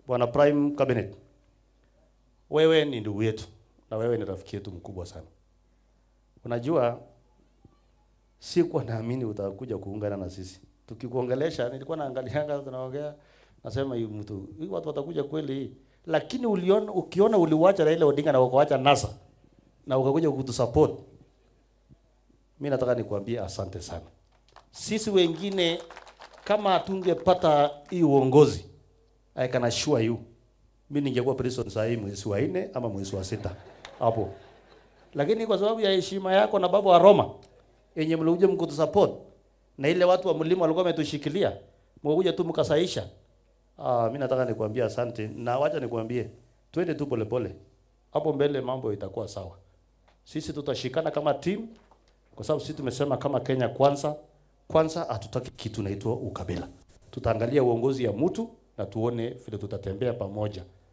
Bwana Prime Cabinet, wewe ni ndugu yetu na wewe ni rafiki yetu mkubwa sana. Unajua, sikuwa naamini utakuja kuungana na sisi. Tukikuongelesha nilikuwa naangalianga tunaongea, nasema hii mtu hii watu watakuja kweli, lakini uliona, ukiona uliwacha Raila Odinga na ukaacha NASA na ukakuja kutusupport, mimi nataka nikuambie asante sana. Sisi wengine kama hatungepata hii uongozi, I can assure you, mimi ningekuwa prison saa hii mwezi wa nne ama mwezi wa sita hapo, lakini kwa sababu ya heshima yako na baba wa Roma yenye mlikuja mkutusupport na ile watu wa mlima walikuwa wametushikilia, mkakuja tu mkasaisha. Ah, mimi nataka nikwambie asante, na wacha nikwambie, twende tu polepole, hapo mbele mambo itakuwa sawa. Sisi tutashikana kama team, kwa sababu sisi tumesema kama Kenya kwanza kwanza, hatutaki kitu naitwa ukabila. Tutaangalia uongozi ya mtu na tuone vile tutatembea pamoja.